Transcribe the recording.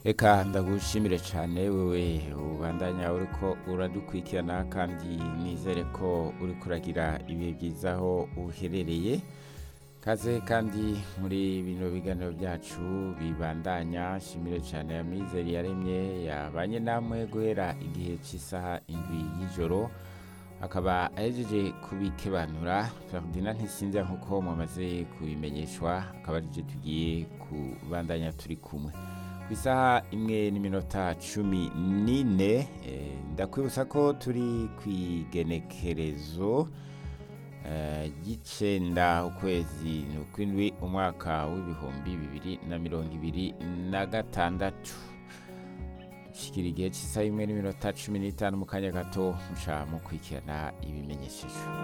Eka ndagushimire cyane wewe ubandanya uriko uradukurikirana kandi nizere ko uri kuragira ibihe byiza aho uherereye kaze kandi muri bino biganiro byacu bibandanya shimire cyane ya mizeri yaremye yabanye namwe guhera igihe cy'isaha indwi y'ijoro akaba ahejeje kubikebanura Ferdinand ntisinze nk'uko mumaze kubimenyeshwa akaba arije tugiye kubandanya turi kumwe ku isaha imwe n'iminota cumi n'ine eh, ndakwibutsa ko turi ku igenekerezo eh, ry'icenda ukwezi n'ukwindwi umwaka w'ibihumbi bibiri na mirongo ibiri na gatandatu shikira igihe cy'isaha imwe n'iminota cumi n'itanu mu kanya gato muca mukurikirana ibimenyesheje